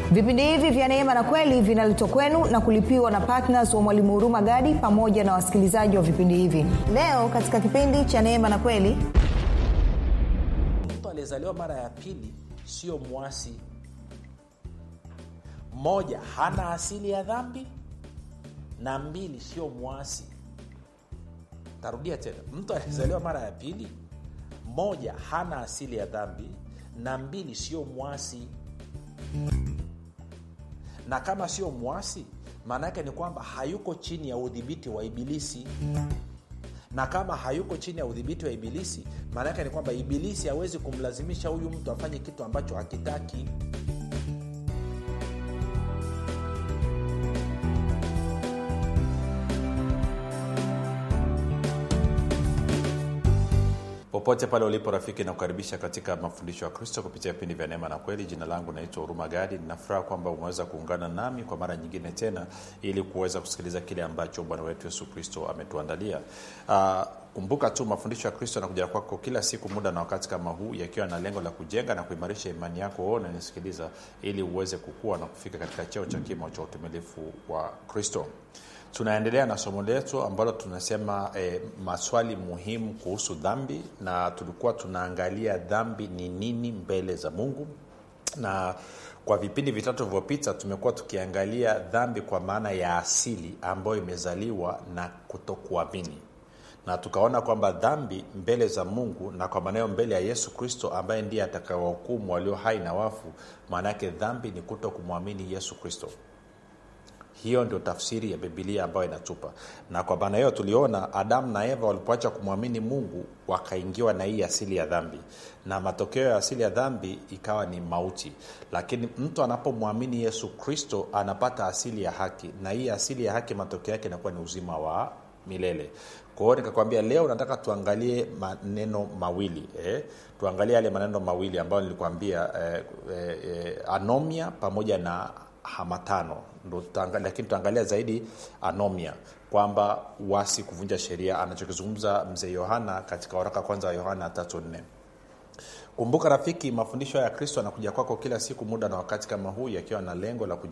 vipindi hivi vya neema na kweli vinaletwa kwenu na kulipiwa na ptns wa mwalimu huruma gadi pamoja na wasikilizaji wa vipindi hivi leo katika kipindi cha neema na kweli mtu aliyezaliwa mara ya pili sio mwasi moja hana asili ya dhambi na mbili sio mwasi tarudia tena mtu aliyezaliwa mara ya pili moja hana asili ya dhambi na mbili sio mwasi na kama sio mwasi maana yake ni kwamba hayuko chini ya udhibiti wa ibilisi na kama hayuko chini ya udhibiti wa ibilisi maana yake ni kwamba ibilisi hawezi kumlazimisha huyu mtu afanye kitu ambacho hakitaki popote pale ulipo rafiki nakukaribisha katika mafundisho ya kristo kupitia vipindi vya neema na kweli jina langu naitwa huruma gadi ninafuraha kwamba umeweza kuungana nami kwa mara nyingine tena ili kuweza kusikiliza kile ambacho bwana wetu yesu kristo ametuandalia uh, kumbuka tu mafundisho ya kristo yanakuja kwako kila siku muda na wakati kama huu yakiwa na lengo la kujenga na kuimarisha imani yako wewe unanisikiliza ili uweze kukua na kufika katika cheo cha kimo cha utumilifu wa kristo tunaendelea na somo letu ambalo tunasema e, maswali muhimu kuhusu dhambi na tulikuwa tunaangalia dhambi ni nini mbele za mungu na kwa vipindi vitatu vilivyopita tumekuwa tukiangalia dhambi kwa maana ya asili ambayo imezaliwa na kutokuamini na tukaona kwamba dhambi mbele za mungu na kwa maanayo mbele ya yesu kristo ambaye ndiye atakawahukumu walio hai na wafu maana yake dhambi ni kuto kumwamini yesu kristo hiyo ndio tafsiri ya bibilia ambayo inatupa na kwa maana hiyo tuliona adamu na eva walipoacha kumwamini mungu wakaingiwa na hii asili ya dhambi na matokeo ya asili ya dhambi ikawa ni mauti lakini mtu anapomwamini yesu kristo anapata asili ya haki na hii asili ya haki matokeo yake inakuwa ni uzima wa milele kwa hiyo nikakwambia leo nataka tuangalie maneno mawili eh? tuangalie yale maneno mawili ambayo nilikwambia eh, eh, eh, anomia pamoja na hamatano ndo lakini tutaangalia zaidi anomia kwamba wasi kuvunja sheria anachokizungumza mzee yohana katika waraka kwanza wa yohana tatu nne kumbuka rafiki mafundisho ya kristo anakuja kwako kila siku muda na wakati kama huu yakiwa na lengo la